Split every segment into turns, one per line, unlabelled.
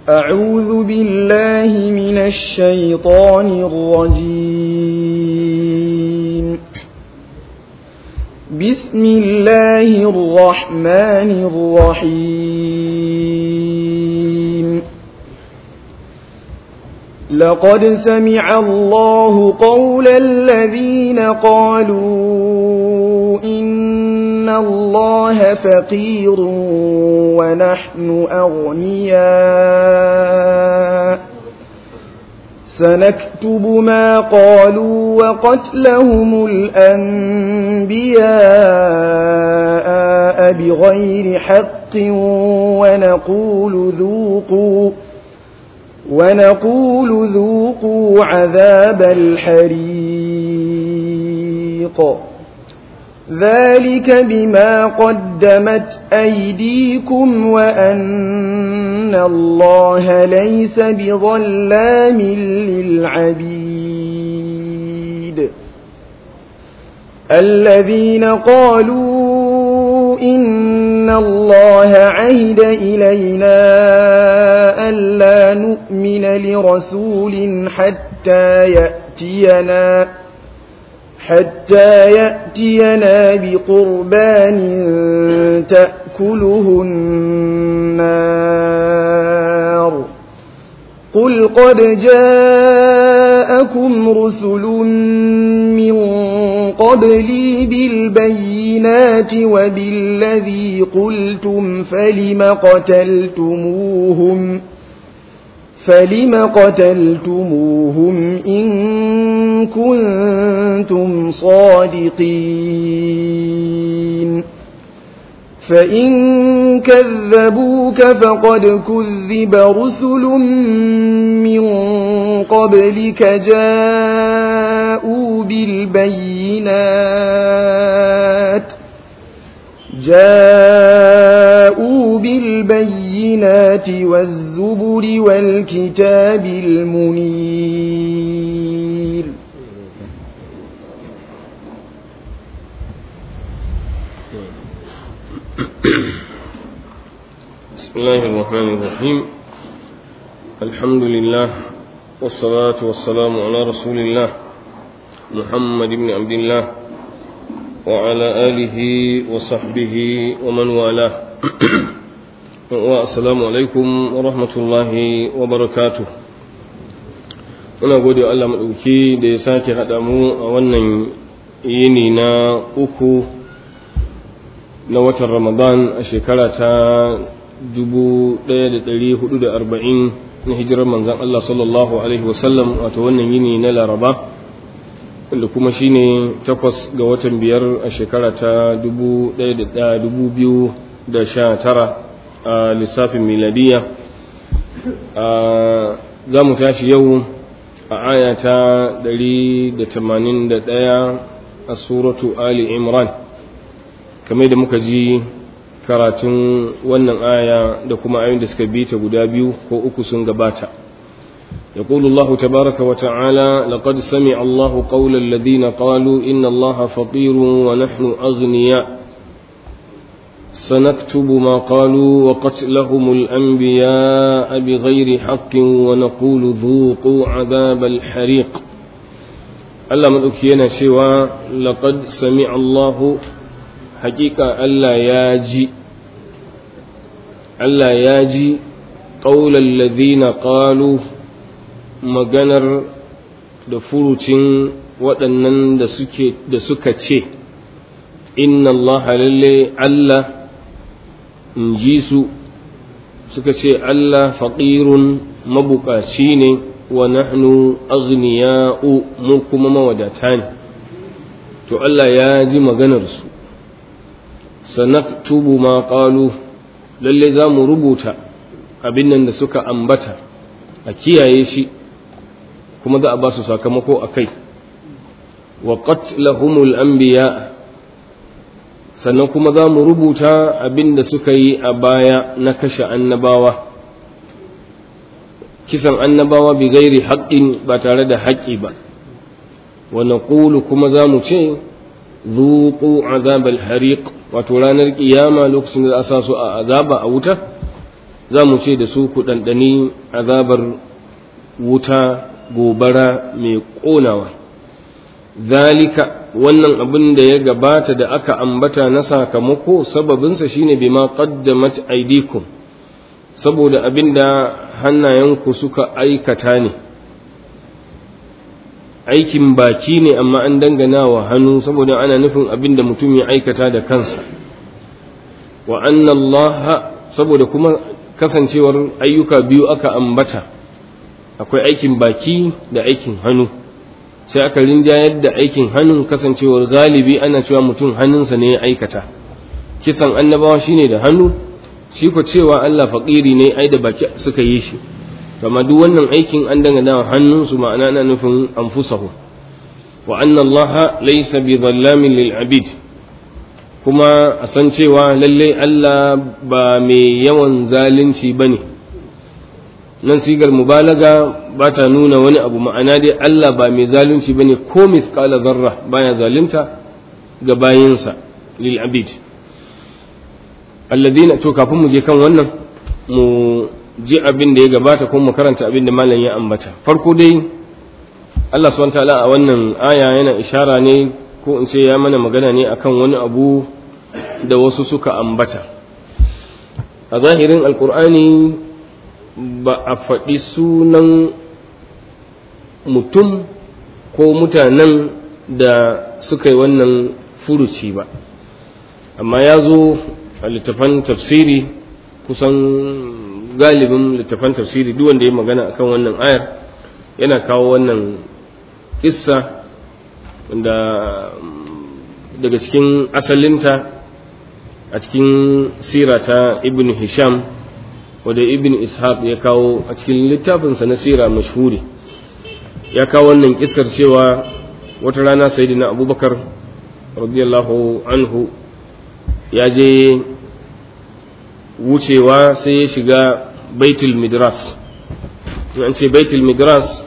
أعوذ بالله من الشيطان الرجيم بسم الله الرحمن الرحيم لقد سمع الله قول الذين قالوا إن الله فقير ونحن أغنياء سنكتب ما قالوا وقتلهم الأنبياء بغير حق ونقول ذوقوا ونقول ذوقوا عذاب الحريق ذلك بما قدمت أيديكم وأن الله ليس بظلام للعبيد الذين قالوا إن الله عهد إلينا ألا نؤمن لرسول حتى يأتينا حتى يأتينا بقربان تأكله النار قل قد جاءكم رسل من قبلي بالبينات وبالذي قلتم فلم قتلتموهم فلم قتلتموهم إن كنتم صادقين فإن كذبوك فقد كذب رسل من قبلك جاءوا بالبينات جاءوا بالبينات والزبر والكتاب المنير
بسم الله الرحمن الرحيم الحمد لله والصلاة والسلام على رسول الله محمد بن عبد الله وعلى آله وصحبه ومن والاه والسلام عليكم ورحمة الله وبركاته muna gode Allah maɗauki da ya sake haɗa mu a wannan yini na uku na watan ramadan a shekara ta 1440 na hijirar manzan Allah sallallahu Alaihi wasallam wato wannan yini na laraba wanda kuma shine takwas ga watan biyar a shekara ta 2019 a lissafin miladiya za mu tashi yau a aya ta 181 a suratu ali imran kamar da muka ji karatun wannan aya da kuma ayoyin da suka bi ta guda biyu ko uku sun gabata يقول الله تبارك وتعالى لقد سمع الله قول الذين قالوا إن الله فقير ونحن أغنياء سنكتب ما قالوا وقتلهم الأنبياء بغير حق ونقول ذوقوا عذاب الحريق ألا مذكينا سوى لقد سمع الله حقيقة ألا ياجي ألا ياجي قول الذين قالوا maganar da furucin waɗannan da suka ce inna Allah lalle Allah in ji su suka ce Allah faƙirun mabukaci ne wa nahnu aghniya'u mu kuma mawadata ne to Allah ya ji maganarsu sanaktubu ma qalu lalle za mu rubuta abin nan da suka ambata a kiyaye shi kuma za a ba su sakamako a kai wa qatlahumul anbiya sannan kuma za mu rubuta abin da suka yi a baya na kashe annabawa kisan annabawa bi gairi haƙƙin ba tare da haƙƙi ba wa naqulu kuma za mu ce zuqu azabal hariq wato ranar kiyama lokacin da za a sa su a azaba a wuta za mu ce da su ku ɗanɗani azabar wuta gobara mai ƙonawa zalika wannan abin da ya gabata da aka ambata na sakamako sababinsa shine bima qaddamat aydikum saboda abin da hannayenku suka aikata ne aikin baki ne amma an dangana wa hannu saboda ana nufin abin da mutum ya aikata da kansa wa anna Allah saboda kuma kasancewar ayyuka biyu aka ambata akwai aikin baki da aikin hannu sai aka rinjayar da aikin hannun kasancewar galibi ana cewa mutum hannunsa ne ya aikata kisan annabawa shine da hannu shi ko cewa Allah faƙiri ne ai da baki suka yi shi kama duk wannan aikin an dangana wa hannunsu ma'ana na nufin anfusahu wa anna Allah laysa bi dhallamin lil abid kuma a san cewa lalle Allah ba mai yawan zalunci bane nan sigar mubalaga ba ta nuna wani abu ma'ana dai Allah ba mai zalunci bane ko mithqala zarra baya zalunta ga bayinsa lil abid alladhina to kafin mu je kan wannan mu ji abin da ya gabata ko mu karanta abin da malam ya ambata farko dai Allah subhanahu wataala a wannan aya yana ishara ne ko in ce ya mana magana ne akan wani abu da wasu suka ambata a zahirin alkur'ani ba a faɗi sunan mutum ko mutanen da suka yi wannan furuci ba amma ya zo a littafan tafsiri kusan galibin littafan tafsiri duk wanda ya magana akan wannan ayar yana kawo wannan kissa da daga cikin asalinta a cikin sira ta ibn hisham wadda ibn ishaq ya kawo a cikin littafinsa na sira mashhuri ya kawo wannan kissar cewa wata rana sayyidina abubakar radiyallahu anhu ya je wucewa sai ya shiga baitul midras an ce baitul midras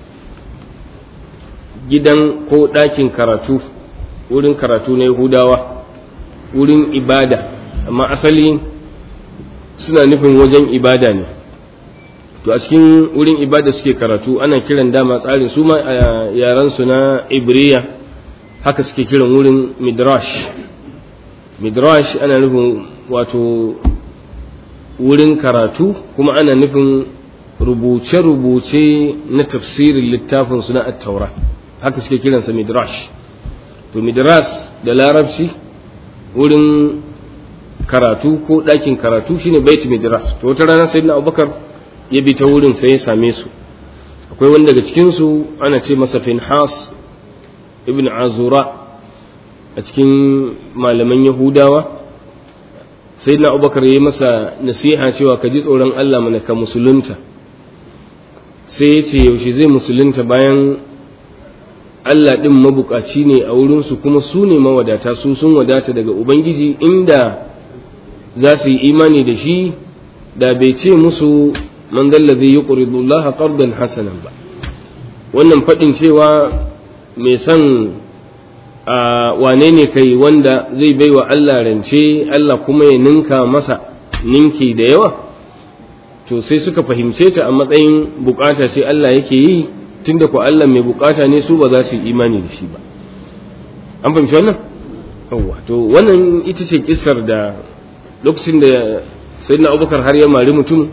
gidan ko ɗakin karatu wurin karatu na yahudawa wurin ibada amma asali suna nufin wajen ibada ne to a cikin wurin ibada suke karatu ana kiran dama tsarin su ma a yaransu na ibriya haka suke kiran wurin midrash midrash ana nufin wato wurin karatu kuma ana nufin rubuce-rubuce na tafsirin littafin suna attaura haka suke kiransa midrash to midras da larabci wurin karatu ko ɗakin karatu shine bait midras to wata rana sayyidina abubakar ya bi ta wurin sai ya same su akwai wani daga cikinsu ana ce masa finhas ibn azura a cikin malaman yahudawa sai na abubakar ya yi masa nasiha cewa ka ji tsoron allah mana ka musulunta sai ya ce yaushe zai musulunta bayan allah ɗin mabukaci ne a wurinsu kuma su ne mawadata su sun wadata daga ubangiji inda za su yi imani da shi da bai ce musu man zallazi yi ƙuridullaha ƙardan hasanan ba wannan faɗin cewa mai son a wane ne kai wanda zai baiwa Allah rance Allah kuma ya ninka masa ninki da yawa to sai suka fahimce ta a matsayin bukata sai Allah yake yi tunda ko Allah mai bukata ne su ba za su yi imani da shi ba an fahimci wannan yawa to wannan ita ce kissar da lokacin da sayyidina Abubakar har ya mari mutum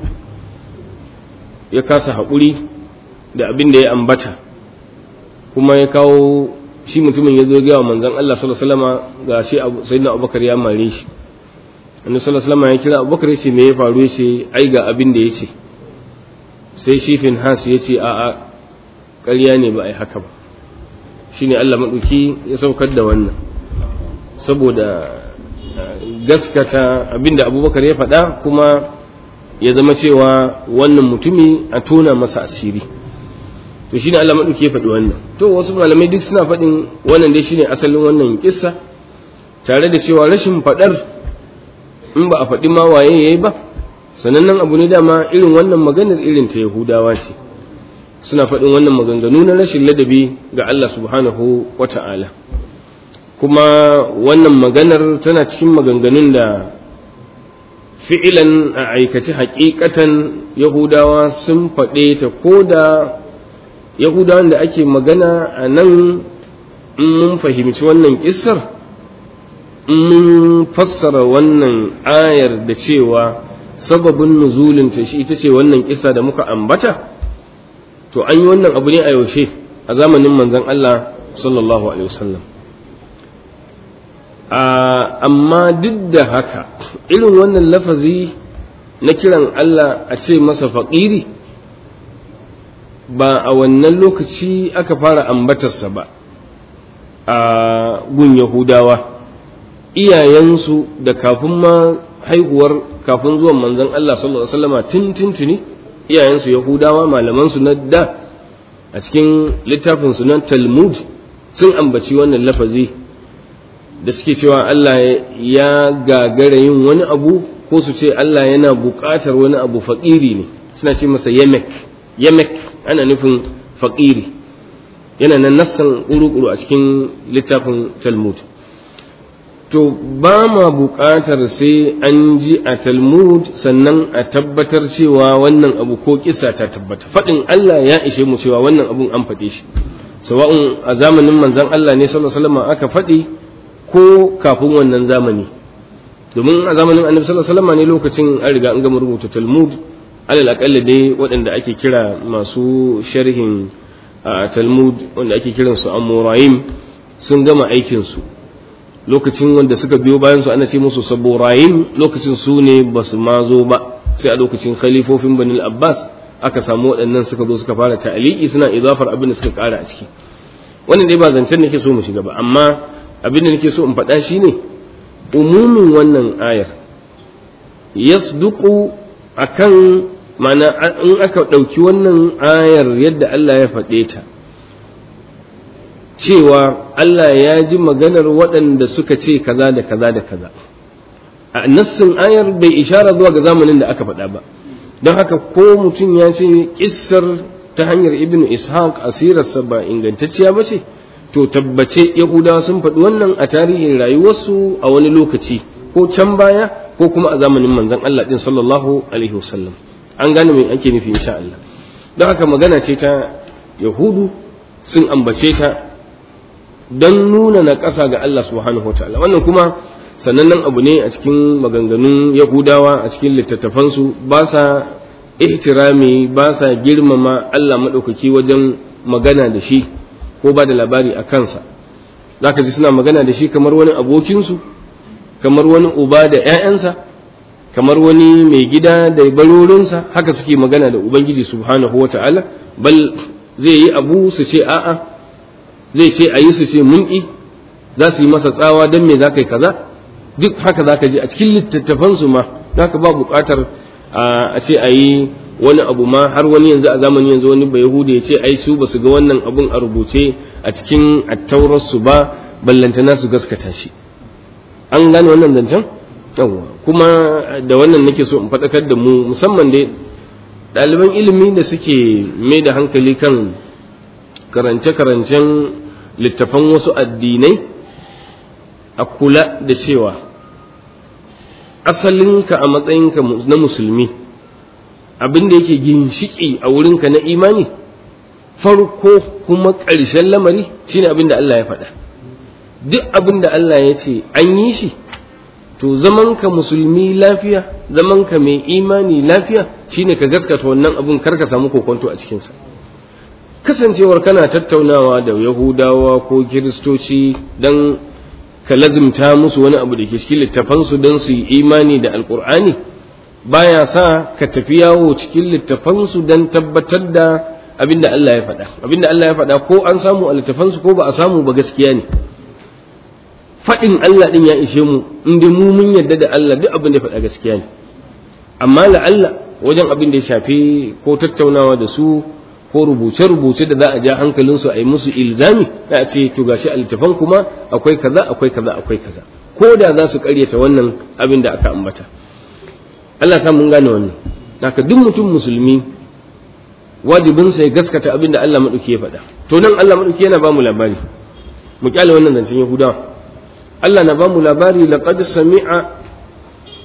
ya kasa haƙuri da abin da ya ambata kuma ya kawo shi mutumin ya zo ga wa manzon Allah sallallahu alaihi wasallam ga shi sayyidina Abubakar ya mare shi annabi sallallahu alaihi wasallam ya kira Abubakar ya ce me ya faru ya ce ai ga abin da ya ce sai shi Finhas ya ce a'a ƙarya ne ba ai haka ba shine Allah maɗauki ya saukar da wannan saboda gaskata abinda Abubakar ya faɗa kuma ya zama cewa wannan mutumi a tona masa asiri to shine Allah maɗauki ya faɗi wannan to wasu malamai duk suna faɗin wannan dai shine asalin wannan kissa tare da cewa rashin faɗar in ba a faɗi ma waye yayi ba sanannen abu ne dama irin wannan maganar irin ta Yahudawa ce suna faɗin wannan maganganu na rashin ladabi ga Allah subhanahu wata'ala kuma wannan maganar tana cikin maganganun da fi'ilan a aikace hakikatan yahudawa sun faɗe ta ko da yahudawan da ake magana a nan in mun fahimci wannan kissar in mun fassara wannan ayar da cewa sababin nuzulinta shi ita ce wannan kissa da muka ambata to an yi wannan abu ne a yaushe a zamanin manzon Allah sallallahu alaihi wasallam amma duk da haka irin wannan lafazi na kiran Allah a ce masa faƙiri ba a wannan lokaci aka fara ambatarsa ba a gun yahudawa iyayensu da kafin ma haihuwar kafin zuwan manzon Allah sallallahu alaihi wasallama tun tuntuni iyayensu yahudawa malamansu na da a cikin littafinsu na talmud sun ambaci wannan lafazi da suke cewa Allah ya gagara yin wani abu ko su ce Allah yana buƙatar wani abu faƙiri ne suna ce masa yamek yamek ana nufin faƙiri yana nan nassan ƙuru-ƙuru a cikin littafin talmud to ba ma buƙatar sai an ji a talmud sannan a tabbatar cewa wannan abu ko kisa ta tabbata faɗin Allah ya ishe mu cewa wannan abun an faɗe shi sawa'un a zamanin manzon Allah ne sallallahu alaihi wasallam aka faɗi ko kafin wannan zamani domin a zamanin annabi sallallahu alaihi wasallam ne lokacin an riga an gama rubuta talmud alal aqalla dai waɗanda ake kira masu sharhin talmud wanda ake kiran su amurayim sun gama aikin su lokacin wanda suka biyo bayan su ana ce musu saburayim lokacin su ne ba su ma zo ba sai a lokacin khalifofin banil abbas aka samu waɗannan suka zo suka fara ta'aliki suna idafar abin da suka ƙara a ciki wannan dai ba zancen nake so mu shiga ba amma abin da nake so in faɗa shi ne umumin wannan ayar yasduqu akan mana in aka ɗauki wannan ayar yadda Allah ya faɗe ta cewa Allah ya ji maganar waɗanda suka ce kaza da kaza da kaza a nassin ayar bai ishara zuwa ga zamanin da aka faɗa ba don haka ko mutum ya ce kissar ta hanyar ibnu ishaq asirarsa ba ingantacciya ba ce to tabbace yahudawa sun faɗi wannan a tarihin rayuwarsu a wani lokaci ko can baya ko kuma a zamanin manzon Allah din sallallahu alaihi wasallam an gane me ake nufi insha Allah don haka magana ce ta yahudu sun ambace ta don nuna na ƙasa ga Allah subhanahu wa ta'ala wannan kuma sanannen abu ne a cikin maganganun yahudawa a cikin littattafansu ba sa ihtirami ba sa girmama Allah maɗaukaki wajen magana da shi ko ba da labari a kansa za ka ji suna magana da shi kamar wani abokinsu kamar wani uba da 'ya'yansa kamar wani mai gida da barorinsa haka suke magana da ubangiji subhanahu wa ta'ala bal zai yi abu su ce a'a zai ce a yi su ce mun ƙi za su yi masa tsawa don me za ka yi kaza duk haka za ka ji a cikin littattafansu ma za ka ba buƙatar a ce a yi wani abu ma har wani yanzu a zamani yanzu wani bai yahuda ya ce ai su ba su ga wannan abun a rubuce a cikin attaurarsu ba ballantana su gaskata shi an gane wannan zancen yawwa kuma da wannan nake so in faɗakar da mu musamman dai ɗaliban ilimi da suke mai da hankali kan karance-karancen littafan wasu addinai a kula da cewa asalinka a matsayinka na musulmi abin da yake ginshiki a wurinka na imani farko kuma ƙarshen lamari shine abin da Allah ya faɗa duk abin da Allah ya ce an yi shi to zamanka musulmi lafiya zamanka mai imani lafiya shine ka gaskata wannan abin kar ka samu kokonto a cikinsa kasancewar kana tattaunawa da yahudawa ko kiristoci don ka lazimta musu wani abu da ke cikin littafansu don su yi imani da alkur'ani baya sa ka tafi yawo cikin littafansu don tabbatar da abin da Allah ya faɗa abin da Allah ya faɗa ko an samu a littafansu ko ba a samu ba gaskiya ne faɗin Allah ɗin ya ishe mu inda mu mun yarda da Allah duk abin da ya faɗa gaskiya ne amma la'alla wajen abin da ya shafi ko tattaunawa da su ko rubuce-rubuce da za a ja hankalinsu a yi musu ilzami da a ce to gashi a littafan kuma akwai kaza akwai kaza akwai kaza ko da za su karyata wannan abin da aka ambata Allah sa mun gane wannan haka duk mutum musulmi wajibinsa ya gaskata abin da Allah maɗauki ya faɗa to nan Allah maɗauki yana ba mu labari mu kyale wannan zancen Yahudawa Allah na ba mu labari laqad sami'a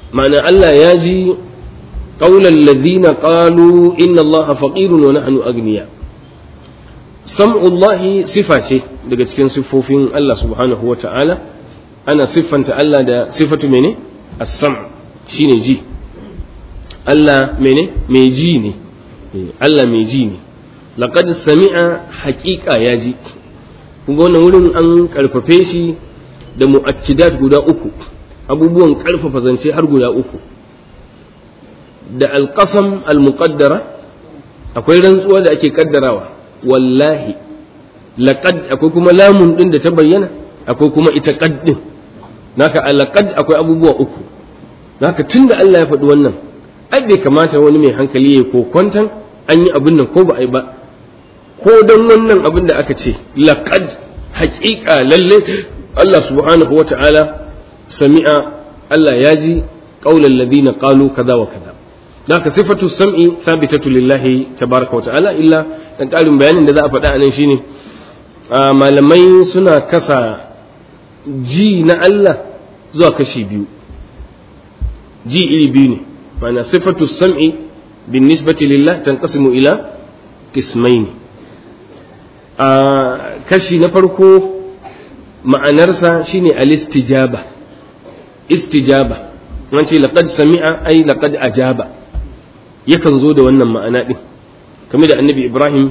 ma'ana Allah ya ji qaulan ladhina qalu inna Allah faqirun wa nahnu agniya sam'ullahi sifa ce daga cikin siffofin Allah subhanahu wa ta'ala ana siffanta Allah da sifatu mene as-sam' shine ji Allah mene mai ji ne Allah mai ji ne laqad sami'a haqiqa ya ji kuma wannan wurin an karfafe shi da mu'akkidat guda uku abubuwan karfafa zance har guda uku da alqasam almuqaddara akwai rantsuwa da ake kaddarawa wallahi laqad akwai kuma lamun din da ta bayyana akwai kuma ita qad din naka alaqad akwai abubuwa uku naka tunda Allah ya faɗi wannan ai bai kamata wani mai hankali ya ko kwantan an yi abin nan ko ba a yi ba ko don wannan abin da aka ce laqad haƙiƙa lalle Allah subhanahu wa ta'ala sami'a Allah ya ji ƙaular ladina qalu kaza wa kaza haka sifatu sam'i thabitatu lillahi tabaraka wa ta'ala illa dan ƙarin bayanin da za a faɗa anan shine malamai suna kasa ji na Allah zuwa kashi biyu ji iri biyu ne ma'ana sifatu sam'i bin nisbati lillah tanqasimu ila qismaini a kashi na farko ma'anarsa shine al-istijaba istijaba an ce laqad sami'a ai laqad ajaba yakan zo da wannan ma'ana din kamar da annabi ibrahim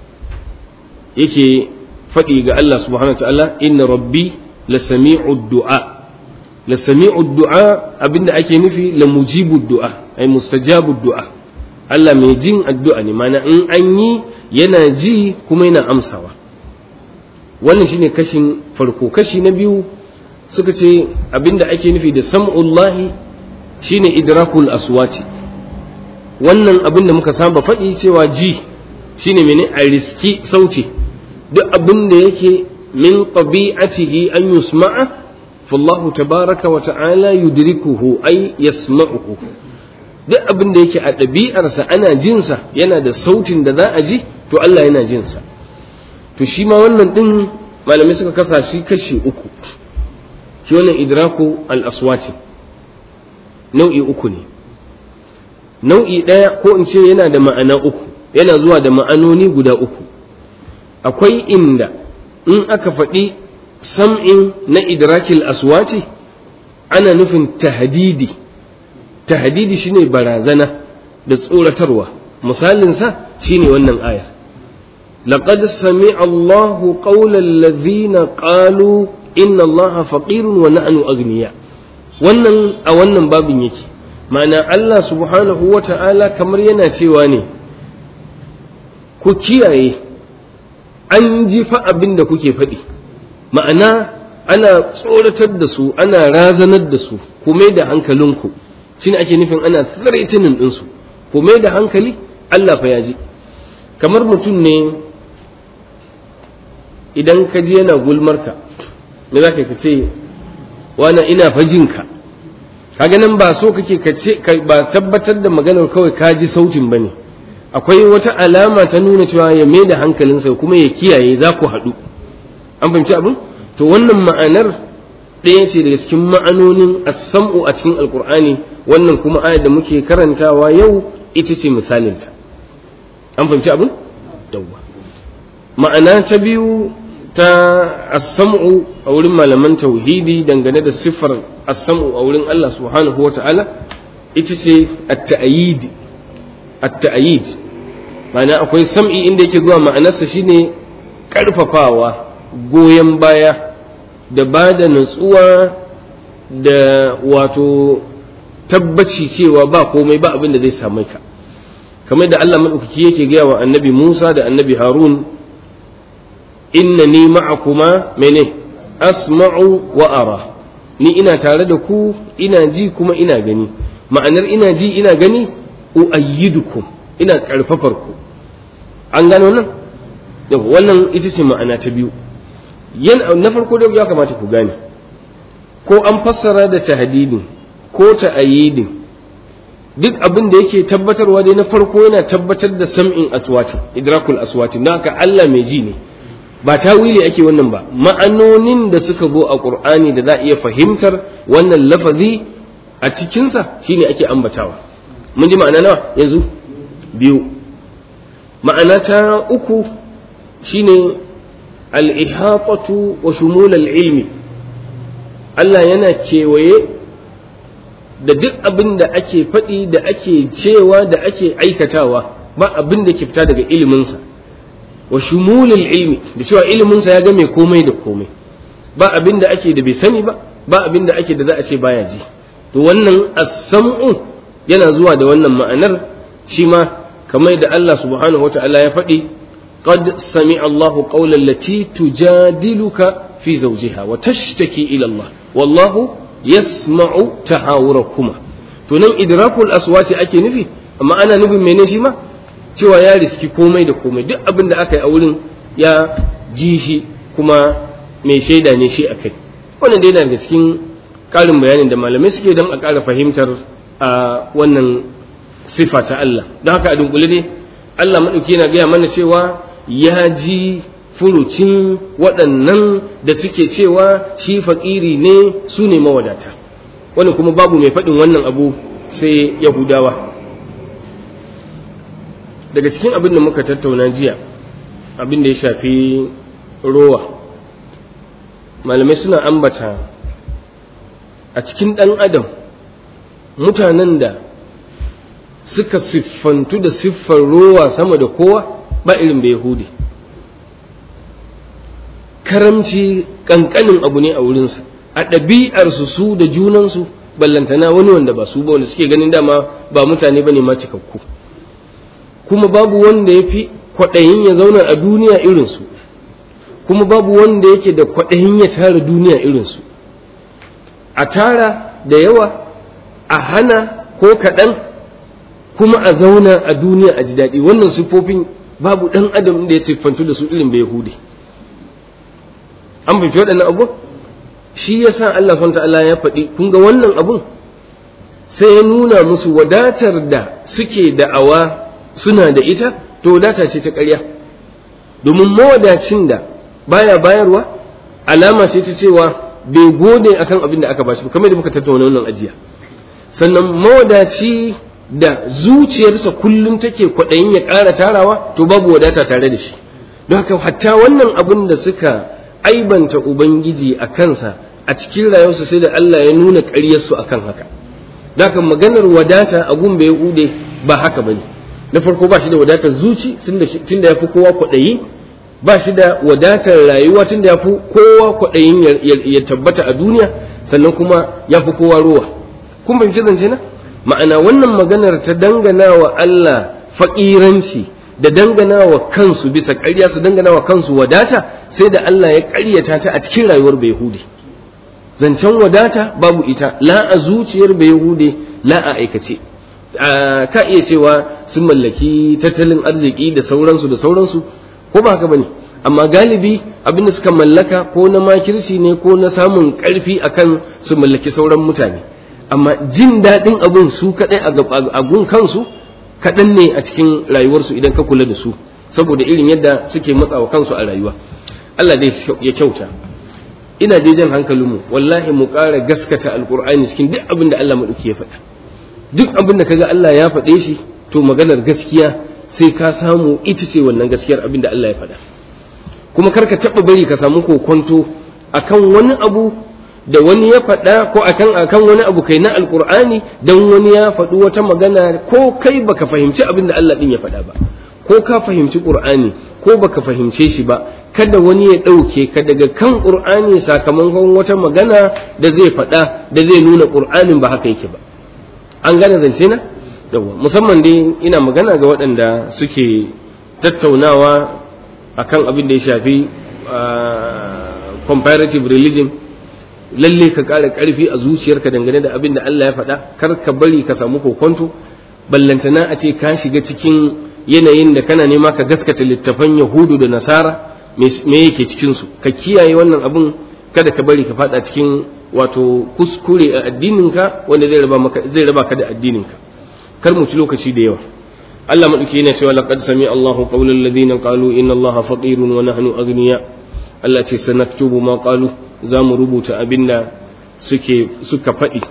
yake faɗi ga Allah subhanahu wa ta'ala inna rabbi la sami'u du'a la sami'u du'a abinda ake nufi la mujibu du'a ai mustajabu du'a Allah mai jin addu'a ne mana in an yi yana ji kuma yana amsawa wannan shine kashin farko kashi na biyu suka ce abinda ake nufi da sam'ullahi shine idrakul aswati wannan abinda muka saba faɗi cewa ji shine mene a riski sauti duk abinda yake min tabi'atihi an yusma'a fallahu tabaraka wa ta'ala yudrikuhu ay yasma'uhu duk abin da yake a ɗabi'arsa ana jinsa yana da sautin da za a ji to Allah yana jinsa to shi ma wannan ɗin malamai suka kasa shi kashi uku shi wannan idraku al-aswati nau'i uku ne nau'i ɗaya ko in ce yana da ma'ana uku yana zuwa da ma'anoni guda uku akwai inda in aka faɗi sam'in na idrakil aswati ana nufin tahdidi tahdidi shine barazana da tsoratarwa misalinsa shine wannan ayar laqad sami'a Allahu qawla alladhina qalu inna Allaha faqirun wa nahnu aghniya wannan a wannan babin yake ma'ana Allah subhanahu wa ta'ala kamar yana cewa ne ku kiyaye an ji fa abin da kuke faɗi ma'ana ana tsoratar da su ana razanar da su ku mai da hankalinku shine ake nufin ana tsiraitinin ɗinsu ku mai da hankali Allah fa ya ji kamar mutum ne idan ka ji yana gulmarka me za ka ce wana ina fajinka kaga nan ba so kake ka ce ba tabbatar da maganar kawai ka ji sautin bane akwai wata alama ta nuna cewa ya mai da hankalinsa kuma ya kiyaye za ku haɗu an fahimci abin to wannan ma'anar ɗaya ce daga cikin ma'anonin as-sam'u a cikin alkur'ani wannan kuma ayar da muke karantawa yau ita ce misalinta an fahimci abin yawwa ma'ana ta biyu ta as-sam'u a wurin malaman tauhidi dangane da siffar as-sam'u a wurin Allah subhanahu wa ta'ala ita ce at-ta'yid at-ta'yid ma'ana akwai sam'i inda yake zuwa ma'anarsa shine karfafawa goyon baya da ba da natsuwa da wato tabbaci cewa ba komai ba abin da zai same ka kamar da Allah maɗaukaki yake gaya wa annabi Musa da annabi Harun innani ma'akuma mene asma'u wa ara ni ina tare da ku ina ji kuma ina gani ma'anar ina ji ina gani uayyidukum ina karfafar ku an gano nan wannan ita ce ma'ana ta biyu na farko da ya kamata ku gane ko an fassara da tahdidin ko ta'ayyidin duk abin da yake tabbatarwa dai na farko yana tabbatar da sam'in aswati idrakul aswati na haka Allah mai ji ne ba tawili ake wannan ba ma'anonin da suka zo a qur'ani da za a iya fahimtar wannan lafazi a cikinsa shine ake ambatawa mun ji ma'ana nawa yanzu biyu ma'ana ta uku shine al-ihatatu wa shumul al-ilmi Allah yana kewaye da duk abin da ake faɗi da ake cewa da ake aikatawa ba abin da ke fita daga iliminsa wa shumulul ilmi da cewa iliminsa ya game komai da komai ba abin da ake da bai sani ba ba abin da ake da za a ce baya ji to wannan as-sam'u yana zuwa da wannan ma'anar shi ma kamar da Allah subhanahu wata'ala ya faɗi qad sami'a Allahu qawlan lati tujadiluka fi zawjiha wa tashtaki ila Allah wallahu yasma'u tahawurakuma to nan idrakul aswati ake nufi amma ana nufin mene shi ma cewa ya riski komai da komai duk abin da aka yi a wurin ya ji shi kuma mai shaida ne shi akai wannan dai daga cikin ƙarin bayanin da malamai suke don a ƙara fahimtar a wannan sifa ta Allah don haka a dunkule dai Allah maɗauki yana gaya mana cewa ya ji furucin waɗannan da suke cewa shi faƙiri ne su ne mawadata wani kuma babu mai faɗin wannan abu sai yahudawa daga cikin abin da muka tattauna jiya abin da ya shafi rowa malamai suna ambata a cikin ɗan adam mutanen da suka siffantu da siffar rowa sama da kowa ba irin da yahudi karamci ƙanƙanin abu ne a wurinsa a ɗabi'arsu su da junansu ballantana wani wanda ba su ba wanda suke ganin dama ba mutane ba ne ma cikakku kuma babu wanda ya fi kwaɗayin ya zauna a duniya irinsu kuma babu wanda yake da kwaɗayin ya tara duniya irinsu a tara da yawa a hana ko kaɗan kuma a zauna a duniya a ji daɗi wannan siffofin babu ɗan adam da ya siffantu da su irin bai yahudi an fahimci waɗannan abu shi ya sa Allah SWT ta'ala ya faɗi kun ga wannan abun sai ya nuna musu wadatar da suke da'awa suna da ita to wadata ce ta ƙarya domin mawadacin da baya bayarwa alama ce ta cewa bai gode akan abin da aka bashi ba kamar da muka tattauna wannan ajiya sannan mawadaci da zuciyarsa kullum take kwaɗayin ya ƙara tarawa to babu wadata tare da shi don haka hatta wannan abin da suka aibanta ubangiji a kansa a cikin rayuwarsa sai da Allah ya nuna ƙaryarsu akan haka don haka maganar wadata a gun bai hude ba haka bane na farko ba shi da wadatar zuci tunda ya fi kowa kwaɗayi ba shi da wadatar rayuwa tunda ya fi kowa kwaɗayin ya tabbata a duniya sannan kuma ya fi kowa ruwa kun fahimci zance na ma'ana wannan maganar ta dangana wa Allah faƙiranci da dangana wa kansu bisa ƙarya su dangana wa kansu wadata sai da Allah ya ƙaryata ta a cikin rayuwar Bayahudi zancen wadata babu ita la a zuciyar Bayahudi la a aikace ka iya cewa sun mallaki tattalin arziki da sauransu da sauransu ko ba haka bane amma galibi abinda suka mallaka ko na makirci ne ko na samun ƙarfi akan su mallaki sauran mutane amma jin daɗin abun su kaɗai a gun kansu kaɗan ne a cikin rayuwarsu idan ka kula da su saboda irin yadda suke matsawa kansu a rayuwa Allah dai ya kyauta ina dai jan hankalinmu wallahi mu ƙara gaskata alƙur'ani cikin duk abin da Allah maɗauki ya faɗa duk abin da kaga Allah ya faɗe shi to maganar gaskiya sai ka samu ita ce wannan gaskiyar abin da Allah ya faɗa kuma kar ka taɓa bari ka samu kokonto akan wani abu da wani ya faɗa ko akan akan wani abu kai na alkur'ani dan wani ya faɗi wata magana ko kai baka fahimci abin da Allah din ya faɗa ba ko ka fahimci qur'ani ko baka fahimce shi ba kada wani ya ɗauke ka daga kan qur'ani sakamakon wata magana da zai faɗa da zai nuna qur'anin ba haka yake ba an gane zance na yawa musamman dai ina magana ga waɗanda suke tattaunawa akan abin da ya shafi comparative religion lalle ka ƙara ƙarfi a zuciyarka dangane da abin da Allah ya faɗa kar ka bari ka samu kokonto ballantana a ce ka shiga cikin yanayin da kana nema ka gaskata littafan yahudu da nasara me yake cikinsu ka kiyaye wannan abin kada ka bari ka faɗa cikin wato kuskure a addininka wanda zai raba maka zai raba ka da addininka kar mu ci lokaci da yawa Allah madauki yana cewa laqad sami Allahu qawlal ladina qalu inna Allaha faqirun wa nahnu aghniya Allah ce sanaktubu ma qalu za mu rubuta abinda suke suka faɗi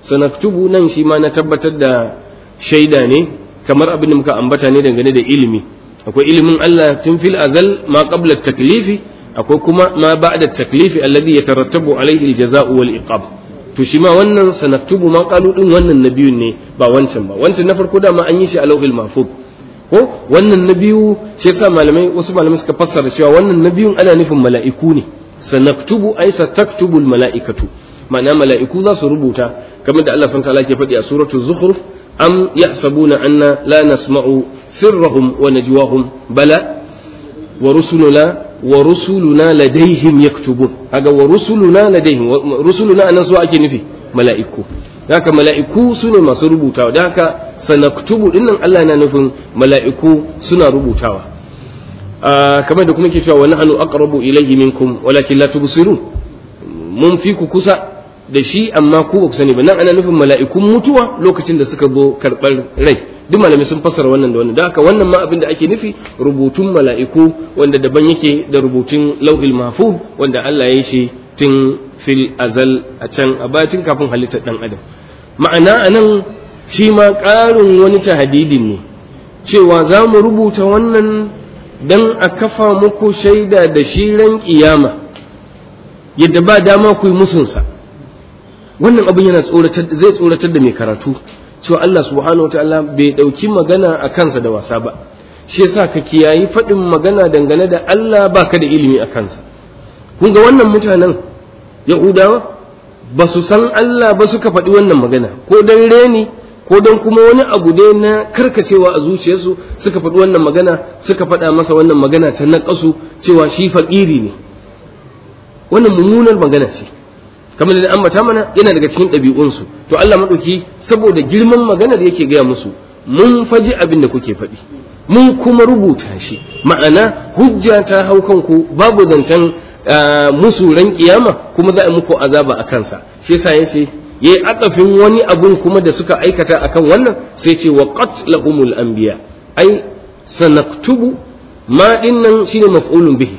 sanaktubu nan shi ma na tabbatar da shaida ne kamar abin da muka ambata ne dangane da ilimi akwai ilimin Allah tun fil azal ma qabla taklifi akwai kuma ma ba'da taklifi alladhi yatarattabu alayhi aljaza'u wal iqab to shi ma wannan sanaktubu ma qalu din wannan na biyun ne ba wancan ba wancan na farko dama an yi shi a lawhil mahfuz ko wannan na biyu shi yasa malamai wasu malamai suka fassara cewa wannan na biyun ana nufin mala'iku ne sanaktubu ay sataktubu al mala'ikatu ma'ana mala'iku za su rubuta kamar da Allah subhanahu wa ta'ala ke faɗi a suratul zukhruf am yahsabuna anna la nasma'u sirrahum wa najwahum bala wa rusuluna wa rusuluna ladaihim yaktubun kaga wa rusuluna ladaihim rusuluna anan su ake nufi mala'iku haka mala'iku su ne masu rubutawa da haka sanaktubu dinnan Allah yana nufin mala'iku suna rubutawa kamar da kuma ke cewa wa nahnu aqrabu ilayhi minkum walakin la tubsirun mun fi ku kusa da shi amma ku ba ku sani ba nan ana nufin mala'ikun mutuwa lokacin da suka zo karɓar rai duk malamai sun fassara wannan da wannan da haka wannan ma abin da ake nufi rubutun mala'iku wanda daban yake da rubutun lauhil mahfuz wanda Allah ya yi shi tun fil azal a can a batin kafin halittar dan adam ma'ana anan shi ma ƙarin wani tahadidin ne cewa za mu rubuta wannan dan a kafa muku shaida da shi ran kiyama yadda ba dama ku yi musunsa wannan abin yana tsoratar zai tsoratar da mai karatu cewa Allah subhanahu wataala bai dauki magana a kansa da wasa ba shi yasa ka kiyayi faɗin magana dangane da Allah baka da ilimi a kansa kun ga wannan mutanen Yahudawa ba su san Allah ba suka faɗi wannan magana ko dan reni ko dan kuma wani abu dai na karkacewa a zuciyarsu suka faɗi wannan magana suka faɗa masa wannan magana ta naƙasu cewa shi faƙiri ne wannan mummunar magana ce kamar da ambata mana yana daga cikin ɗabi'unsu to Allah maɗauki saboda girman maganar yake gaya musu mun faji abin da kuke faɗi mun kuma rubuta shi ma'ana hujja ta hau kanku babu zancen musu ran kiyama kuma za a muku azaba a kansa shi yasa yace yayi akafin wani abun kuma da suka aikata akan wannan sai ce wa qatlahumul anbiya ai sanaktubu ma dinnan shine maf'ulun bihi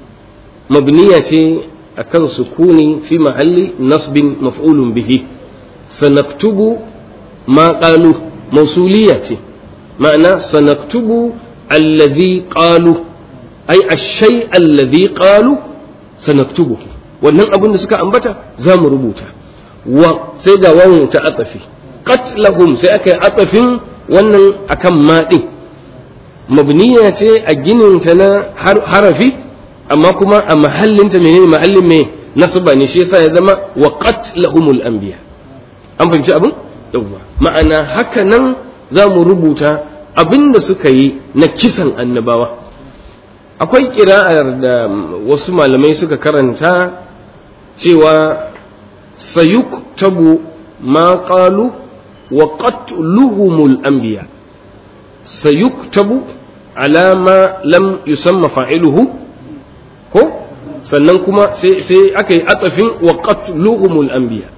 mabniya ce akan sukuni fi mahalli nasbin maf'ulun bihi sanaktubu ma qalu mausuliya ce ma'ana sanaktubu alladhi qalu ai ashay alladhi qalu sanaktubu wannan abin da suka ambata za mu rubuta wa sai ga wawan ta atafi qatlahum sai aka yi atafin wannan akan ma din mabniya ce a ginin ta na harafi amma kuma a mahallinta menene mahallin mai nasaba ne shi yasa ya zama wa qatlahumul anbiya an fahimci abin yawwa ma'ana haka nan za mu rubuta abin da suka yi na kisan annabawa akwai kira'ar da wasu malamai suka karanta cewa sayuktabu ma qalu wa qatluhumul anbiya sayuktabu ala ma lam yusamma fa'iluhu ko sannan kuma sai aka yi atafin wa qatluhumul anbiya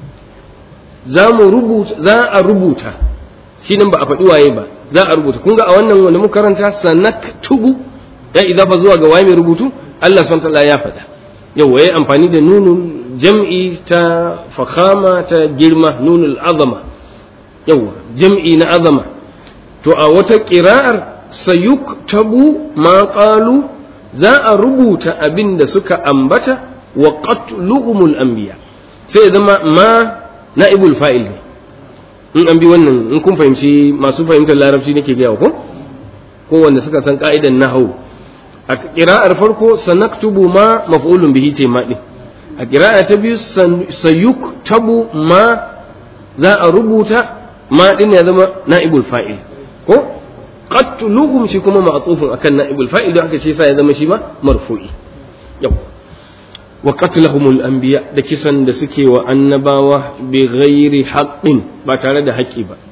za mu rubuta za a rubuta shi nan ba a faɗi waye ba za a rubuta kun ga a wannan wanda muka karanta sanaktubu ya idafa zuwa ga waye mai rubutu Allah subhanahu wa ya faɗa yawa yayi amfani da nunun jam'i ta fakhama ta girma nunul azama yawa jam'i na azama to a wata ƙira'ar sayuktabu ma qalu za a rubuta abin da suka ambata wa qatluhumul anbiya sai zama ma na'ibul fa'il ne in an bi wannan in kun fahimci masu fahimtar larabci nake gaya ko ko wanda suka san ka'idan nahwu a qira'ar farko sanaktubu ma maf'ulun bihi ce ma din a qira'a ta biyu sayuktabu ma za a rubuta ma din ya zama na'ibul fa'il ko qatluhum shi kuma ma'tufun akan na'ibul fa'il don haka shi yasa ya zama shi ma marfu'i yau wa qatlahumul anbiya da kisan da suke wa annabawa bi ghairi haqqin ba tare da haƙƙi ba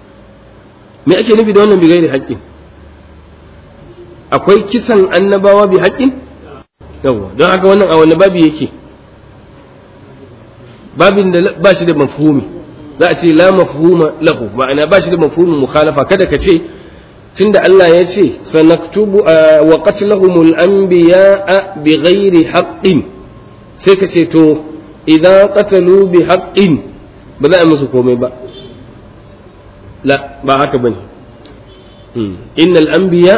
me ake nufi da wannan bi ghairi haqqin akwai kisan annabawa bi haqqin yawa don haka wannan a wani babi yake babin da ba shi da mafhumi za a ce la mafhuma lahu ma'ana ba shi da mafhumin mukhalafa kada ka ce tunda Allah ya ce sanaktubu wa qatlahumul anbiya bi ghairi haqqin sai ka ce to idan qatalu bi haqqin ba za a yi musu komai ba la ba haka bane innal anbiya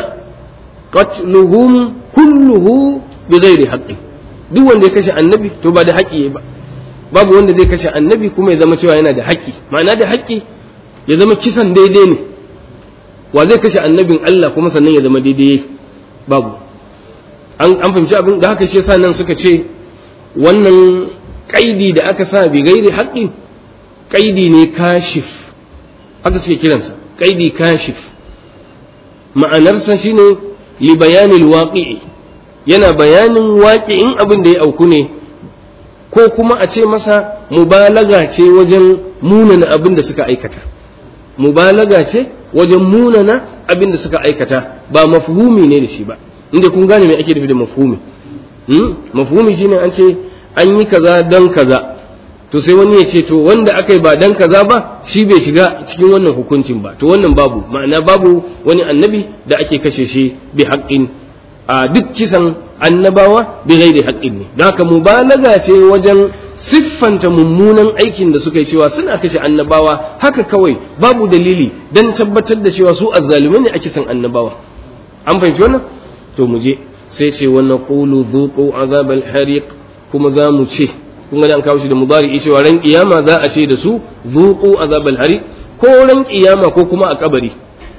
qatluhum kulluhu bighairi haqqin duk wanda ya kashe annabi to ba da haƙƙi ba babu wanda zai kashe annabi kuma ya zama cewa yana da haƙƙi ma'ana da haƙƙi ya zama kisan daidai ne wa zai kashe annabin Allah kuma sannan ya zama daidai babu an an fahimci abin da haka shi yasa nan suka ce wannan kaidi da aka sa bi gairi haƙƙin kaidi ne kashif haka suke kiransa kaidi kashif ma'anarsa shine li bayanil waqi'i yana bayanin waƙi'in abin da ya auku ne ko kuma a ce masa mubalaga ce wajen munana abin da suka aikata mubalaga ce wajen munana abin da suka aikata ba mafhumi ne da shi ba inda kun gane me ake nufi da mafhumi mafhumi shine an ce an yi kaza don kaza to sai wani ya ce to wanda aka yi ba dan kaza ba shi bai shiga cikin wannan hukuncin ba to wannan babu ma'ana babu wani annabi da ake kashe shi bi haƙƙin a duk kisan annabawa bi ghairi haƙƙin ne don haka mubalaga ce wajen siffanta mummunan aikin da suka yi cewa suna kashe annabawa haka kawai babu dalili don tabbatar da cewa su azzalumai ne a kisan annabawa an fahimci wannan to mu je sai ce wannan qulu dhuqu azabal hariq kuma za mu ce kun ga an kawo shi da mudari cewa ran kiyama za a ce da su dhuqu azabal hariq ko ran kiyama ko kuma a kabari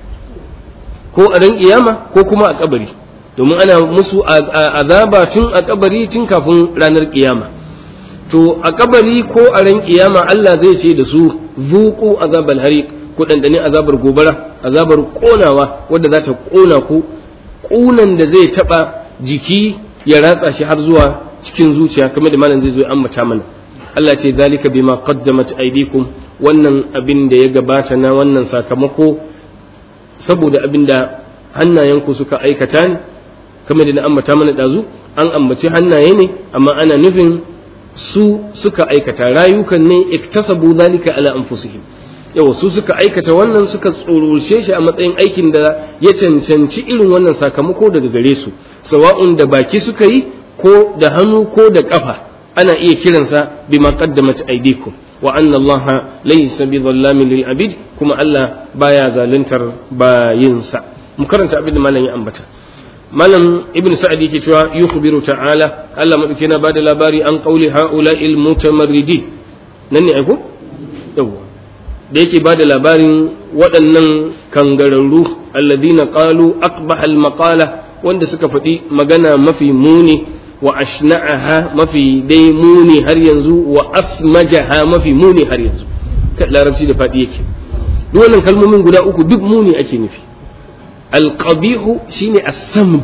ko a ran kiyama ko kuma a kabari domin ana musu azaba tun a kabari tun kafin ranar kiyama to a kabari ko a ran kiyama Allah zai ce da su zuqu azabal hariq ku dandane azabar gobara azabar konawa wadda za ta kona ku kunan da zai taba jiki ya ratsa shi har zuwa cikin zuciya kamar da malam zai zo an mata mana Allah ce zalika bima qaddamat aydikum wannan abin da ya gabata na wannan sakamako saboda abin da hannayenku suka aikata ne kamar da na ambata mana ɗazu an ambaci hannaye ne amma ana nufin su suka aikata rayukan ne iktasabu zalika ala anfusihim yawa su suka aikata wannan suka tsororce shi a matsayin aikin da ya cancanci irin wannan sakamako daga gare su sawa'un da baki suka yi ko da hannu ko da kafa ana iya kiransa bima qaddamat aydikum wa anna Allah laysa bi dhallamin lil abid kuma Allah baya zaluntar bayinsa mu karanta abin da malam ya ambata malam ibn sa'ad yake cewa yukhbiru ta'ala Allah madauke na bada labari an qauli haula il mutamarridin nan ne aiko yawa da yake bada labarin waɗannan kangararru alladhina qalu aqbaha al maqala wanda suka faɗi magana mafi muni wa ashna'aha mafi dai muni har yanzu wa asmajaha mafi muni har yanzu larabci da faɗi yake duk wannan kalmomin guda uku duk muni ake nufi alƙabihu shine as-samj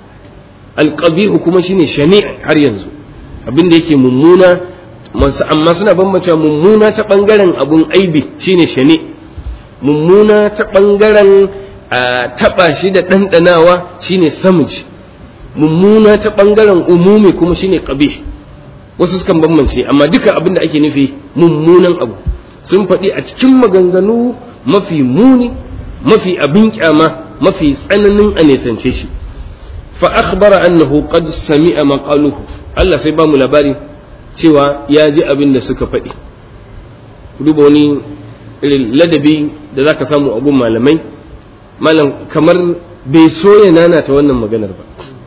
alƙabihu kuma shine shani' har yanzu abin da yake mummuna amma suna bambanta mummuna ta ɓangaren abun aibi shine shani mummuna ta ɓangaren taɓa shi da ɗanɗanawa shine samj mummuna ta ɓangaren umumi kuma shine ƙabih wasu sukan bambance amma duka abin da ake nufi mummunan abu sun faɗi a cikin maganganu mafi muni mafi abin kyama mafi tsananin a nesance shi fa akhbara annahu qad sami'a maqaluhu Allah sai ba mu labari cewa ya ji abin da suka faɗi duba wani irin ladabi da zaka samu a gun malamai malam kamar bai so ya nana ta wannan maganar ba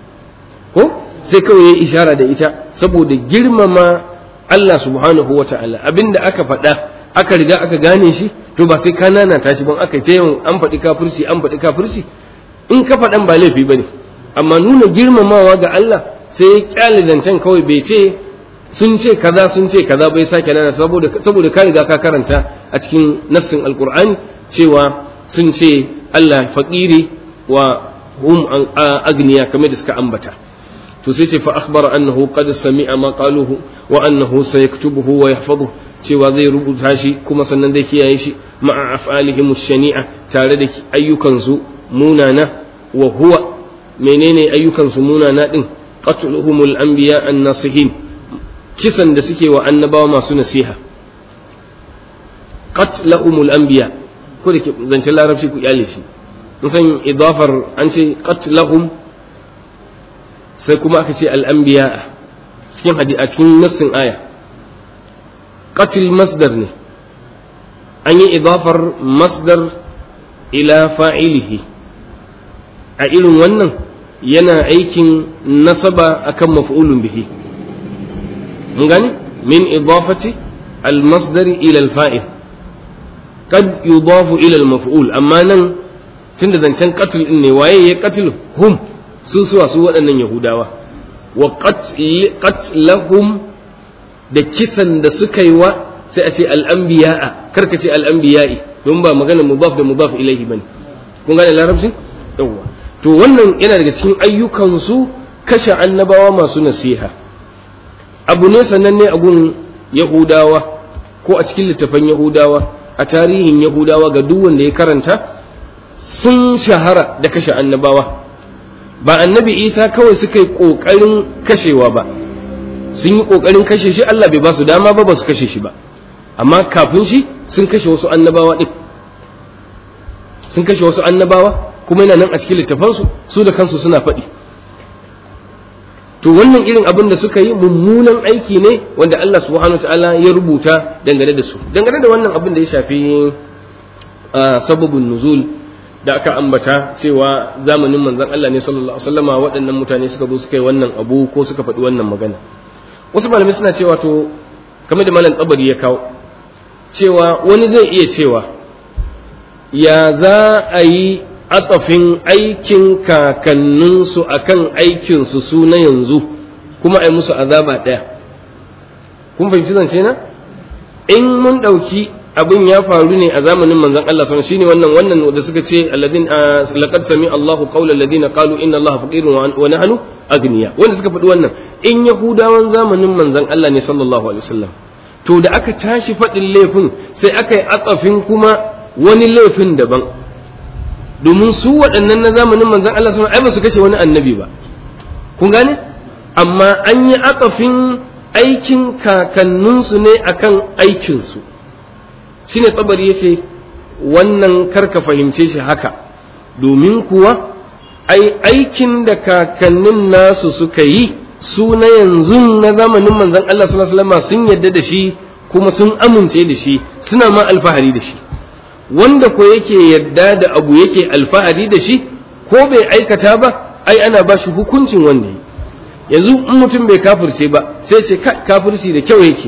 ko sai kawai ya ishara da ita saboda girmama Allah subhanahu wa ta'ala abinda aka faɗa aka riga aka gane shi to ba sai ka nana ta shi ban aka ta yawan an faɗi kafirci an faɗi kafirci in ka faɗan ba laifi bane amma nuna girmamawa ga Allah sai ya kyale zancen kawai bai ce sun ce kaza sun ce kaza bai sake nana saboda saboda ka riga ka karanta a cikin nassin alqur'ani cewa sun ce Allah faqiri wa hum agniya kamar da suka ambata to sai ce fa akhbara annahu qad sami'a ma qaluhu wa annahu sayaktubuhu wa yahfazuhu cewa zai rubuta shi kuma sannan zai kiyaye shi ma'a af'alihim shani'a tare da ayyukansu munana wa huwa menene ayyukansu munana din qatluhumul anbiya an-nasihin kisan da suke wa annabawa masu nasiha qatlahumul anbiya ko da ke zancen larabci ku kyale shi mun san idafar an ce qatlahum sai kuma aka ce al-anbiya cikin hadisi a cikin nassin aya qatil masdar ne an yi idafar masdar ila fa'ilihi a irin wannan yana aikin nasaba akan maf'ulun bihi mun gani min idafati al-masdari ila al-fa'il kad yudafu ila al-maf'ul amma nan tunda zancen qatl din ne waye ya qatl hum su suwa su waɗannan yahudawa wa qatlahum da kisan da suka yi wa sai a ce al'anbiya'a karka ce al'anbiya'i don ba magana mudaf da mudaf ilaihi bane kun gane larabci yawwa to wannan yana daga cikin ayyukansu kashe annabawa masu nasiha abu ne sananne a gun yahudawa ko a cikin littafan yahudawa a tarihin yahudawa ga duk wanda ya karanta sun shahara da kashe annabawa ba annabi isa kawai suka yi ƙoƙarin kashewa ba sun yi ƙoƙarin kashe shi allah bai ba su dama ba ba su kashe shi ba amma kafin shi sun kashe wasu annabawa ɗin sun kashe wasu annabawa kuma yana nan a cikin littafansu su da kansu suna faɗi to wannan irin abin da suka yi mummunan aiki ne wanda Allah subhanahu ta'ala ya rubuta dangane da su dangane da wannan abin da ya shafi sababin nuzul da aka ambata cewa zamanin manzon Allah ne sallallahu alaihi wasallama waɗannan mutane suka zo suka yi wannan abu ko suka faɗi wannan magana wasu malamai suna cewa to kamar da malam tsabari ya kawo cewa wani zai iya cewa ya za a yi atafin aikin kakanninsu a kan aikinsu su na yanzu kuma a yi musu azaba ɗaya kun fahimci zance na in mun ɗauki abin ya faru ne a zamanin manzon Allah sallallahu shine wannan wannan da suka ce alladin laqad sami Allahu qawla alladina qalu inna Allaha faqirun wa nahnu agniya wanda suka faɗi wannan in yahudawan zamanin manzon Allah ne sallallahu alaihi wasallam to da aka tashi faɗin laifin sai aka yi atsafin kuma wani laifin daban domin su waɗannan na zamanin manzon Allah sallallahu alaihi ba su kashe wani annabi ba kun gane amma an yi atsafin aikin kakanninsu ne akan aikinsu shine tsabari yace wannan karka fahimce shi haka domin kuwa ai aikin da kakannin nasu suka yi su na yanzu na zamanin manzon Allah sallallahu alaihi wasallam sun yadda da shi kuma sun amince da shi suna ma alfahari da shi wanda ko yake yadda da abu yake alfahari da shi ko bai aikata ba ai ana ba shi hukuncin wanda yi yanzu in mutum bai kafirce ba sai ce kafirci da kyau yake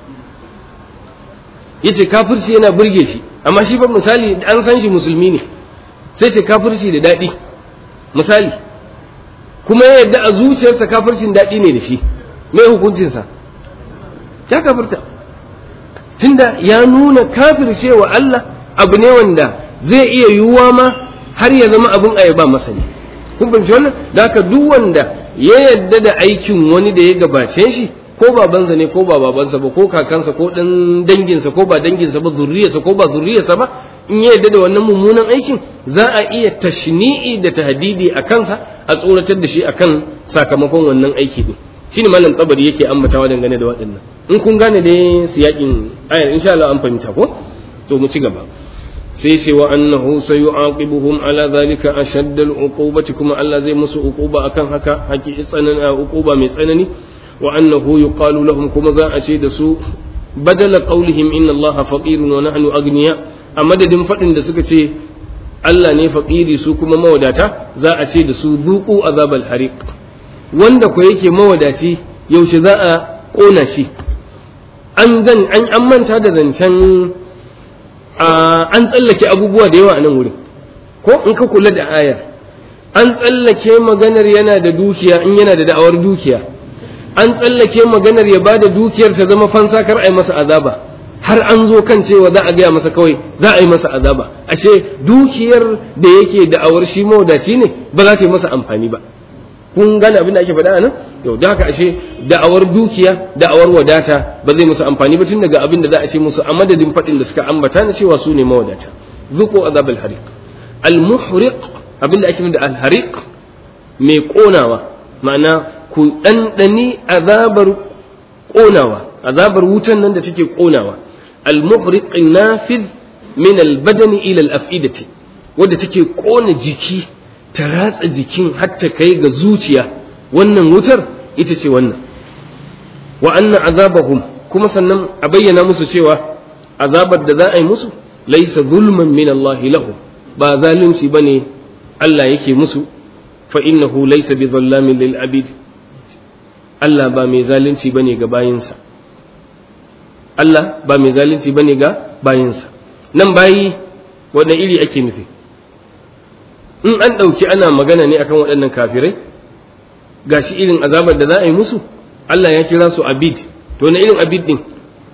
yace kafirci yana burge shi amma shi ba misali an san shi musulmi ne sai ce kafirci da daɗi misali kuma ya yadda a zuciyarsa kafircin daɗi ne da shi mai hukuncinsa ya kafirta tunda ya nuna kafircewa Allah abu ne wanda zai iya yiwuwa ma har ya zama abin ayaba masa ne kun fahimci wannan da haka duk wanda ya yadda da aikin wani da ya gabace shi ko babansa ne ko ba babansa ba ko kakansa ko dan danginsa ko ba danginsa ba zurriyarsa ko ba zurriyarsa ba in ya yadda da wannan mummunan aikin za a iya tashni'i da tahdidi a kansa a tsoratar da shi akan sakamakon wannan aiki din shine malam tabari yake ambatawa dangane da waɗannan in kun gane dai siyakin ayar insha Allah an fahimta ko to mu ci gaba sai ce wa annahu sayu'aqibuhum ala zalika ashadd al-uqubati kuma Allah zai musu uquba akan haka haƙi tsanani uquba mai tsanani wa annahu yuqalu lahum kuma za a ce da su badala qawlihim inna Allah faqirun wa nahnu agniya a madadin fadin da suka ce Allah ne faqiri su kuma mawadata za a ce da su zuqu azabal hariq wanda ko yake mawadaci yaushe za a kona shi an zan an manta da zancen an tsallake abubuwa da yawa a nan wurin ko in ka kula da ayar an tsallake maganar yana da dukiya in yana da da'awar dukiya an tsallake maganar ya bada dukiyar ta zama fansa kar a yi masa azaba har an zo kan cewa za a gaya masa kawai za a yi masa azaba ashe dukiyar da yake da'awar shi mawadaci ne ba za ta yi masa amfani ba kun gane abin da ake faɗa nan yau da haka ashe da'awar dukiya da'awar wadata ba zai musu amfani ba tun daga abin da za a ce musu a madadin faɗin da suka ambata na cewa su ne mawadata zuqu azab al-hariq al-muhriq abin da ake da al-hariq mai konawa ma'ana ku ɗanɗani azabar konawa azabar wutan nan da take konawa al-muhriq nafid min al-badani ila al-afidati wadda take kona jiki ta ratsa jikin har ta kai ga zuciya wannan wutar ita ce wannan wa anna azabahum kuma sannan a bayyana musu cewa azabar da za a yi musu laysa zulman min Allah lahu ba zalunci bane Allah yake musu fa innahu laysa bi dhallamin lil abid Allah ba mai zalunci bane ga bayinsa Allah ba mai zalunci bane ga bayinsa nan bayi wannan iri ake nufi in an ɗauki ana magana ne akan waɗannan kafirai gashi irin azabar da za a yi musu Allah ya kira su abid to wani irin abid din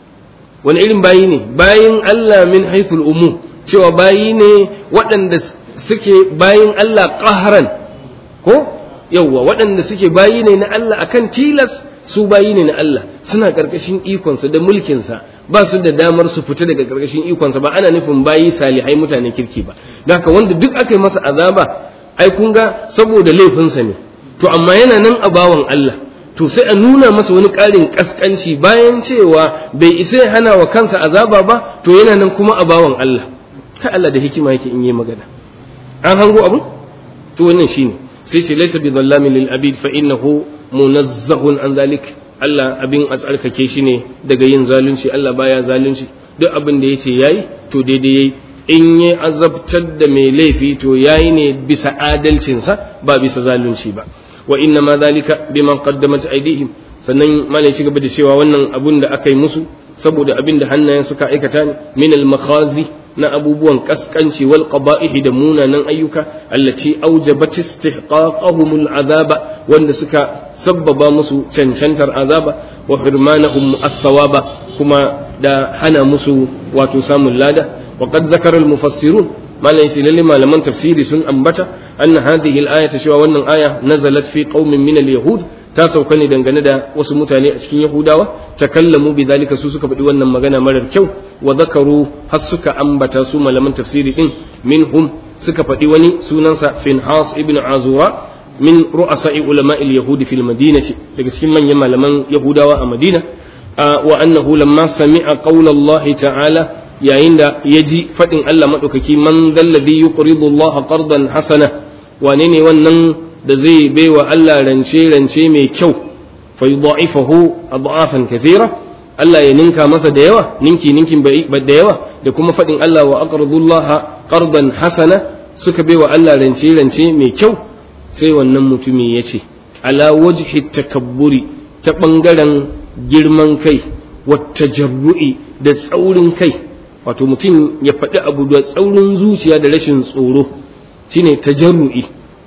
wani irin bayi ne bayin Allah min haithul umu cewa bayi ne waɗanda suke bayin Allah ƙaharan ko yauwa waɗanda suke bayi ne na Allah akan tilas su bayi ne na Allah suna ƙarƙashin ikonsa da mulkinsa ba su da damar su fita daga ƙarƙashin ikonsa ba ana nufin bayi salihai mutanen kirki ba da haka wanda duk aka yi masa azaba ai kun ga saboda laifinsa ne to amma yana nan a bawan Allah to sai a nuna masa wani ƙarin ƙasƙanci bayan cewa bai isa ya hana wa kansa azaba ba to yana nan kuma a bawan Allah kai Allah da hikima yake in yi magana an hango abu to wannan shine sai ce laysa bi dhallamin lil abid fa innahu munazzahun an zalik Allah abin a tsarkake shi ne daga yin zalunci Allah baya zalunci duk abin da yace yayi to daidai yayi in ya azabtar da mai laifi to yayi ne bisa adalcinsa ba bisa zalunci ba wa inna ma zalika biman qaddamat aydihim sannan malai shi gaba da cewa wannan abun da aka yi musu saboda abin da hannayen suka aikata ne min al makhazi na abubuwan kaskanci wal qaba'ihi da munanan ayyuka allati aujabat istihqaqahum al azaba wanda suka sabbaba musu cancantar azaba wa hirmanahum athawaba kuma da hana musu wato samun lada wa qad zakara al mufassirun malam yace lalle malaman tafsiri sun ambata anna hadhihi al-ayata cewa wannan aya nazalat fi qaumin min al-yahud ta sauka ne dangane da wasu mutane a cikin yahudawa takallamu bi zalika su suka faɗi wannan magana marar kyau wa zakaru har suka ambata su malaman tafsiri din minhum suka faɗi wani sunansa finhas ibn azura min ru'asa'i ulama al-yahudi fil madinati daga cikin manyan malaman yahudawa a madina wa annahu lamma sami'a qawla Allah ta'ala yayin da ya ji faɗin Allah maɗaukaki man dalladhi yuqridu Allah qardan hasana wane ne wannan da zai baiwa Allah rance rance mai kyau fa yudha'ifahu adhafan kathira Allah ya ninka masa da yawa ninki ninkin da yawa da kuma faɗin Allah wa aqridu Allah qardan hasana suka baiwa Allah rance rance mai kyau sai wannan mutumi ya ce ala wajhi takabburi ta ɓangaren girman kai wata jarru'i da tsaurin kai wato mutum ya faɗi abu da tsaurin zuciya da rashin tsoro shine tajarru'i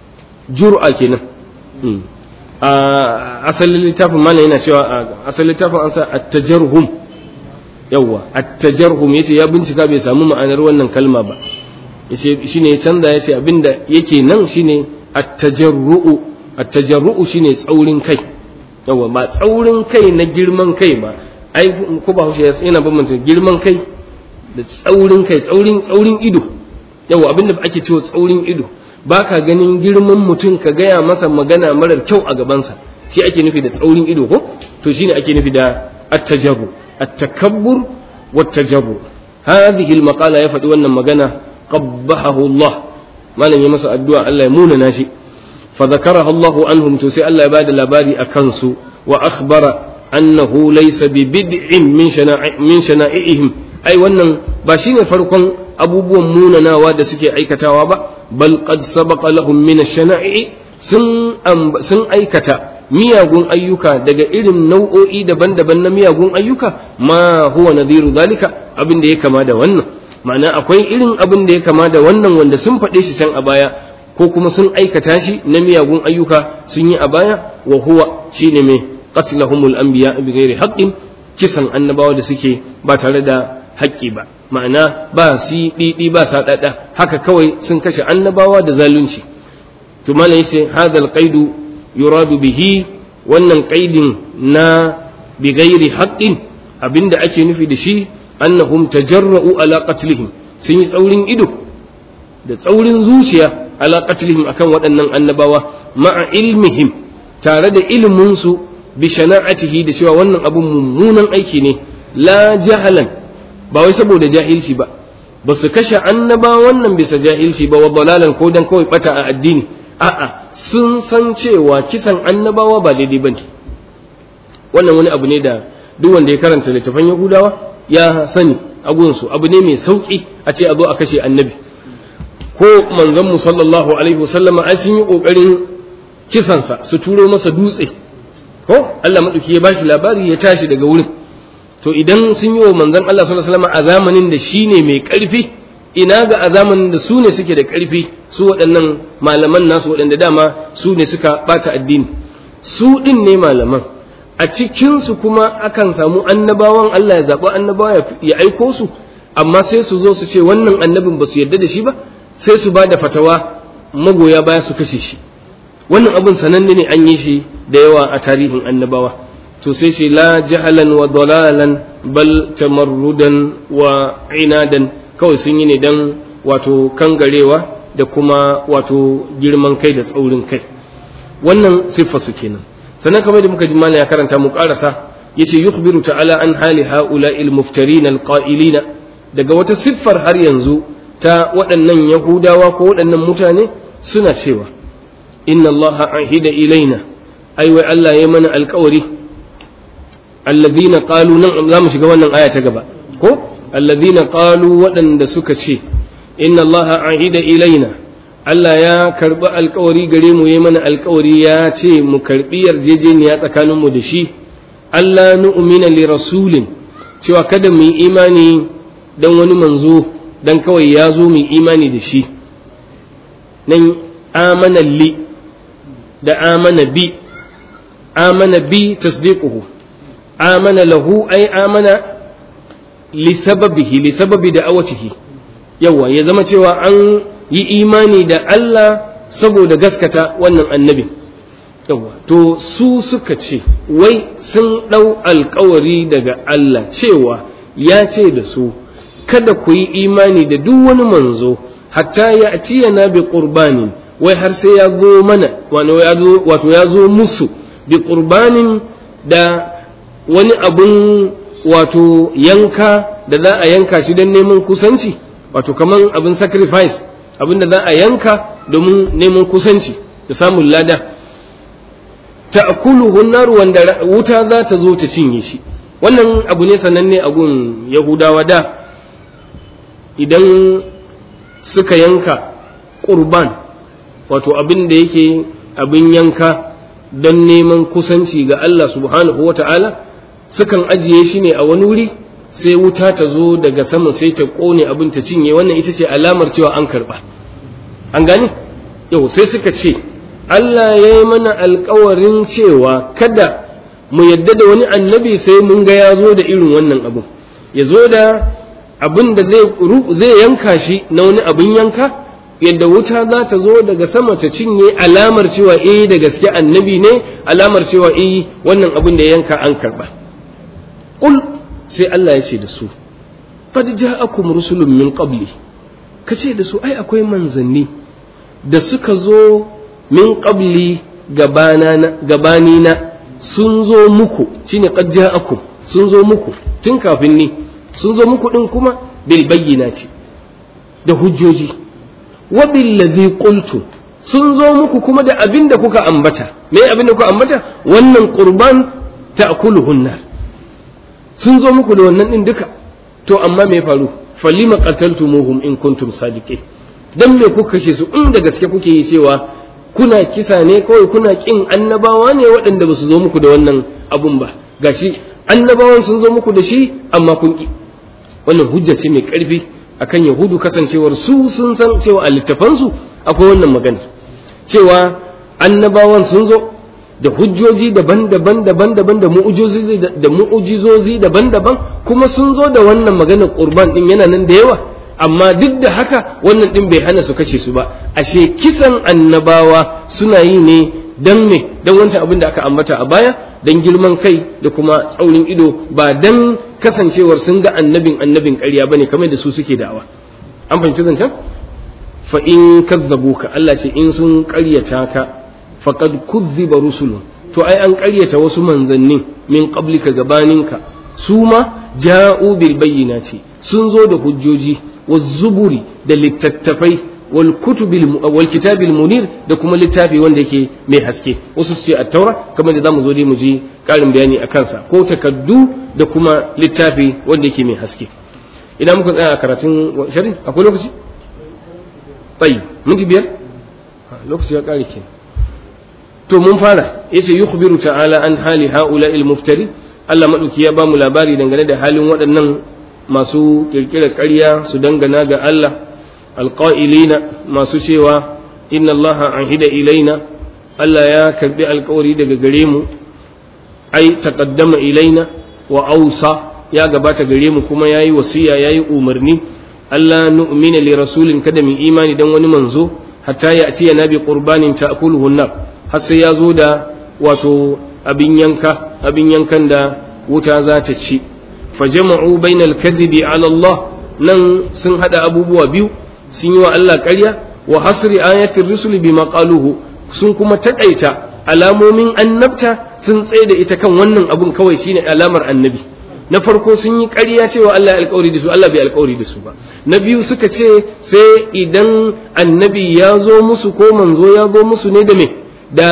jur'a kenan a asalin littafin mana yana cewa a asalin littafin an sa at-tajarhum yawa at-tajarhum yace ya bincika bai samu ma'anar wannan kalma ba yace shine ya canza yace abinda yake nan shine at-tajarru'u at-tajarru'u shine tsaurin kai yawa ba tsaurin kai na girman kai ba ai ko ba hushe yana bambanta girman kai da tsaurin kai tsaurin tsaurin ido yawa abinda ake cewa tsaurin ido baka ganin girman mutum ka gaya masa magana marar kyau a gabansa shi ake nufi da tsaurin ido ko to shine ake nufi da at-tajarru at-takabbur wat-tajarru hadhihi al-maqala ya faɗi wannan magana qabbahahu Allah malam ya masa addu'a Allah ya muna nashi fa zakaraha Allah anhum to sai Allah ya bada labari akan su wa akhbara annahu laysa bi bid'in min shana'i min shana'ihim ai wannan ba shine farkon abubuwan munanawa da suke aikatawa ba bal qad sabaqa lahum min ash-shana'i sun sun aikata miyagun ayyuka daga irin nau'o'i daban-daban na miyagun ayyuka ma huwa nadhiru zalika abin da ya kama da wannan ma'ana akwai irin abin da ya kama da wannan wanda sun faɗe shi can a baya ko kuma sun aikata shi na miyagun ayyuka sun yi a baya wa huwa shine mai qatlahumul anbiya bighairi haqqin kisan annabawa da suke ba tare da haƙƙi ba ma'ana ba si ɗiɗi ba sa ɗaɗa haka kawai sun kashe annabawa da zalunci to malam yace hadal qaidu yuradu bihi wannan qaidin na bi ghairi haqqin abinda ake nufi da shi annahum tajarra'u ala qatlihim sun yi tsaurin ido da tsaurin zuciya ala qatlihim akan waɗannan annabawa ma'a ilmihim tare da ilimin su bi shana'atihi da cewa wannan abun mummunan aiki ne la jahalan ba wai saboda jahilci ba ba su kashe annaba wannan bisa jahilci ba wa dalalan ko dan kawai bata a addini a'a sun san cewa kisan annabawa ba daidai ba ne wannan wani abu ne da duk wanda ya karanta littafan yahudawa ya sani a gunsu abu ne mai sauki a ce a zo a kashe annabi ko manzon mu sallallahu alaihi wasallama ai sun yi kokarin kisansa su turo masa dutse ko Allah madauki ya bashi labari ya tashi daga wurin to idan sun yi wa manzon Allah sallallahu alaihi wasallama a zamanin da shine mai karfi ina ga a zamanin da su ne suke da karfi su waɗannan malaman nasu waɗanda dama su ne suka bata addini su ɗin ne malaman a cikinsu kuma akan samu annabawan Allah ya zaɓi annabawa ya aiko su amma sai su zo su ce wannan annabin ba su yarda da shi ba sai su ba da fatawa magoya baya su kashe shi wannan abin sananne ne an yi shi da yawa a tarihin annabawa to sai shi la jahalan wa dalalan bal tamarrudan wa inadan kawai sun yi ne dan wato kangarewa da kuma wato girman kai da tsaurin kai wannan siffa su kenan sannan kamar da muka ji mana ya karanta mu karasa yace yukhbiru ta'ala an hali haula'il muftarin alqa'ilina daga wata siffar har yanzu ta waɗannan yahudawa ko waɗannan mutane suna cewa inna Allah ahida ilaina ai wai Allah ya mana alƙawari alladhina qalu nan za mu shiga wannan aya ta gaba ko alladhina qalu waɗanda suka ce inna Allah ahida ilaina Allah ya karɓi alkawari gare mu ya mana alkawari ya ce mu karɓi yarjejeniya tsakaninmu da shi Allah nu'mina li rasulin cewa kada mu yi imani dan wani manzo dan kawai ya zo mu yi imani da shi nan amana li da amana bi amana bi tasdiquhu amana lahu ay amana li sababihi li sababi da'awatihi yawa ya zama cewa an yi imani da Allah saboda gaskata wannan annabin yawa to su suka ce wai sun ɗau alkawari daga Allah cewa ya ce da su kada ku yi imani da duk wani manzo hatta ya na bi qurbanin wai har sai ya zo mana wato ya zo musu bi qurbanin da wani abun wato yanka da za a yanka shi don neman kusanci wato kaman abin sacrifice abin da za a yanka domin neman kusanci da samun lada ta'kuluhu nar wanda wuta za ta zo ta cinye shi wannan abu ne sananne a gun yahudawa da idan suka yanka qurban wato abin da yake abin yanka don neman kusanci ga Allah subhanahu wata'ala sukan ajiye shi ne a wani wuri sai wuta ta zo daga sama sai ta kone abin ta cinye wannan ita ce alamar cewa an karba an gani yau sai suka ce Allah ya yi mana alkawarin cewa kada mu yadda da wani annabi sai mun ga ya zo da irin wannan abin ya zo da abin da zai yanka shi na wani abin yanka yadda wuta za ta zo daga sama ta cinye alamar cewa eh da gaske annabi ne alamar cewa eh wannan abin da ya yanka an karba qul sai Allah ya ce da su qad ja'akum rusulun min qabli kace da su ai akwai manzanni da suka zo min qabli gabani na sun zo muku shine qad ja'akum sun zo muku tun kafin ni sun zo muku din kuma bil bayyinati da hujjoji wa bil ladhi qultu sun zo muku kuma da abin da kuka ambata me abin da kuka ambata wannan qurban ta'kuluhun nar sun zo muku da wannan din duka to amma me faru falima qataltumuhum in kuntum sadiqin dan me kuka kashe su in da gaske kuke yi cewa kuna kisa ne kawai kuna kin annabawa ne waɗanda ba su zo muku da wannan abun ba gashi annabawan sun zo muku da shi amma kun ki wannan hujja ce mai ƙarfi akan yahudu kasancewar su sun san cewa a littafansu akwai wannan magana cewa annabawan sun zo da hujjoji daban-daban daban-daban da mu'ujizozi da mu'ujizozi daban-daban kuma sun zo da wannan maganar qurban din yana nan da yawa amma duk da haka wannan din bai hana su kashe su ba ashe kisan annabawa suna yi ne dan me dan wancan abin da aka ambata a baya dan girman kai da kuma tsaurin ido ba dan kasancewar sun ga annabin annabin ƙarya bane kamar da su suke da'awa an fahimci zancen fa in kazzabuka Allah ce in sun ƙaryata ka faqad kuzziba rusulun to ai an ƙaryata wasu manzannin min qablika gabaninka su ma ja'u bil bayyinati sun zo da hujjoji wa zuburi da littattafai wal kutubil wal kitabil munir da kuma littafi wanda yake mai haske wasu su ce at-taura kamar da zamu zo dai mu ji karin bayani a kansa ko takaddu da kuma littafi wanda yake mai haske idan muka tsaya a karatun shari akwai lokaci tsayi minti biyar lokaci ya kare ke to mun fara yace yukhbiru ta'ala an hali haula il muftari Allah madauki ya ba mu labari dangane da halin waɗannan masu kirkirar ƙarya su dangana ga Allah alqa'ilina masu cewa inna Allah ahida ilaina Allah ya karbi alƙawari daga gare mu ai taqaddama ilaina wa ausa ya gabata gare mu kuma yayi wasiya yayi umarni Allah nu'mina li rasulin kada mu imani dan wani manzo hatta ya atiya nabi qurbanin ta'kuluhu an-nar har sai ya zo da wato abin yanka abin yankan da wuta za ta ci fajama'u bainal kadhibi ala Allah nan sun hada abubuwa biyu sun yi wa Allah ƙarya wa hasri ayatir rusuli bima qaluhu sun kuma takaita alamomin annabta sun tsaye da ita kan wannan abun kawai shine alamar annabi na farko sun yi ƙarya cewa Allah ya alƙawari da su Allah bai alƙawari da su ba na biyu suka ce sai idan annabi ya zo musu ko manzo ya zo musu ne da me da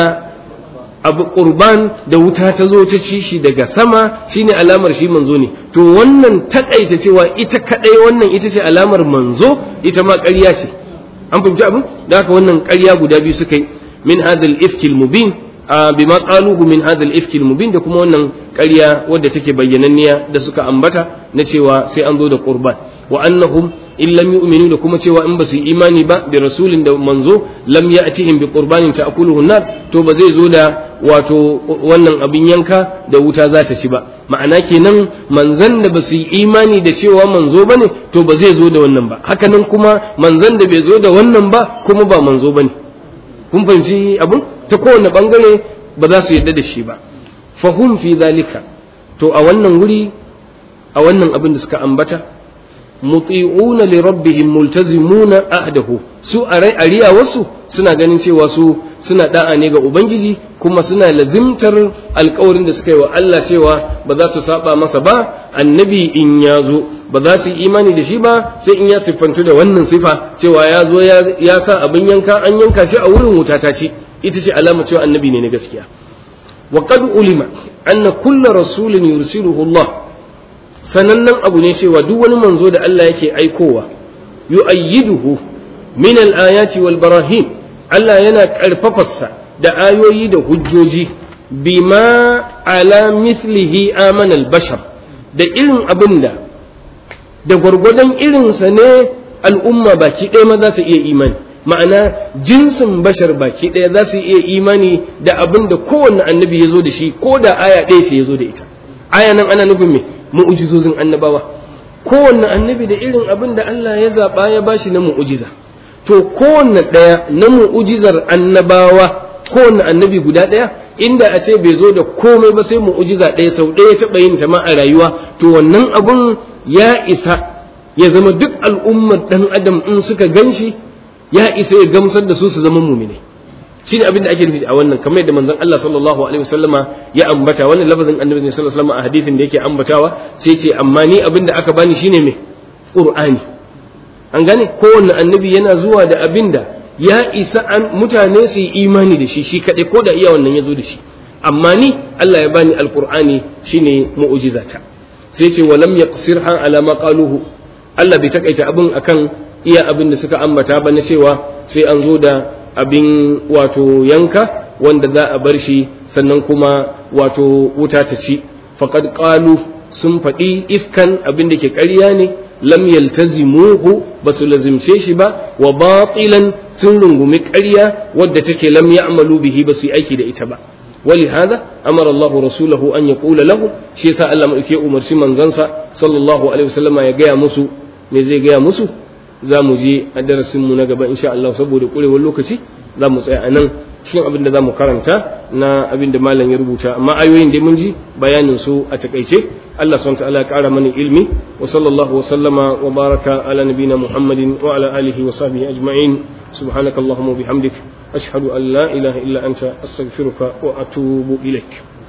abu qurban da wuta ta zo ta ci shi daga sama shine alamar shi manzo ne to wannan takaita cewa ita kadai wannan ita ce alamar manzo ita ma ƙarya ce an fahimci abin da haka wannan ƙarya guda biyu suka yi min hadal ifkil mubin bima qaluhu min hadha al-ifk al-mubin da kuma wannan ƙarya wadda take bayyananniya da suka ambata na cewa sai an zo da qurban wa annahum in lam yu'minu da kuma cewa in ba su imani ba bi rasulin da manzo lam ya'tihim bi qurbanin ta'kuluhu nar to ba zai zo da wato wannan abin yanka da wuta za ta ci ba ma'ana kenan manzan da ba su yi imani da cewa manzo bane to ba zai zo da wannan ba hakanan kuma manzan da bai zo da wannan ba kuma ba manzo bane kun fahimci abun ta kowane bangare ba za su yarda da shi ba fahum fi zalika to a wannan wuri a wannan abin da suka ambata muti'una li rabbihim multazimuna ahdahu su a riya wasu suna ganin cewa su suna da'a ne ga ubangiji kuma suna lazimtar alkawarin da suka yi wa Allah cewa ba za su saba masa ba annabi in ya zo ba za su yi imani da shi ba sai in ya siffantu da wannan sifa cewa ya zo ya sa abin yanka an yanka shi a wurin wuta ta ce ita ce alama cewa annabi ne na gaskiya wa qad ulima anna kullu rasulin yursiluhu Allah sanannen abu ne cewa duk wani manzo da Allah yake aikowa yu'ayyiduhu min al-ayati wal barahin Allah yana karfafarsa da ayoyi da hujjoji bima ala mithlihi amana al-bashar da irin abin da da gwargwadon irinsa ne al'umma baki ɗaya ma za ta iya imani ma'ana jinsin bashar baki ɗaya za su iya imani da abin da kowanne annabi ya zo da shi ko da aya ɗaya sai ya zo da ita aya nan ana nufin me mu'ujizozin annabawa kowanne annabi da irin abin da Allah ya zaɓa ya bashi na mu'ujiza to kowanne ɗaya na mu'ujizar annabawa kowanne annabi guda ɗaya inda a ce bai zo da komai ba sai mu'ujiza ɗaya sau ɗaya taɓa yin ta ma a rayuwa to wannan abun ya isa ya zama duk al'ummar ɗan adam in suka gan shi ya isa ya gamsar da su su zama mumine shi ne abin da ake nufi a wannan kamar yadda manzon Allah sallallahu alaihi wasallama ya ambata wannan lafazin annabi ne sallallahu alaihi wasallama a hadithin da yake ambatawa sai ce amma ni abin da aka bani shine me qur'ani an gane kowanne annabi yana zuwa da abin da ya isa an mutane su yi imani da shi shi kadai ko da iya wannan ya zo da shi amma ni Allah ya bani alqur'ani shine mu'jizata sai ce walam yaqsirha ala ma qaluhu Allah bai takaita abin akan iya abin da suka ambata ba na cewa sai an zo da abin wato yanka wanda za a bar shi sannan kuma wato wuta ta ci faqad qalu sun faɗi ifkan abin da ke ƙarya ne lam yaltazimuhu ba su lazimce shi ba wa batilan sun rungumi ƙarya wadda take lam ya'malu bihi ba su yi aiki da ita ba ولهذا أمر الله رسوله أن يقول له شيء سأل الله ملكي أمر سمن زنسا صلى الله عليه وسلم يا مسو مزي جاء مسو za mu je a darasinmu na gaba insha Allah saboda kurewar lokaci za mu tsaya a nan cikin abin da za mu karanta na abin da malam ya rubuta amma ayoyin da mun ji bayanin su a takaice Allah subhanahu ta'ala ya kara mana ilmi wa sallallahu wa sallama wa baraka ala nabina Muhammadin wa ala alihi wa sahbihi ajma'in subhanakallahumma wa bihamdik ashhadu an la ilaha illa anta astaghfiruka wa atubu ilaik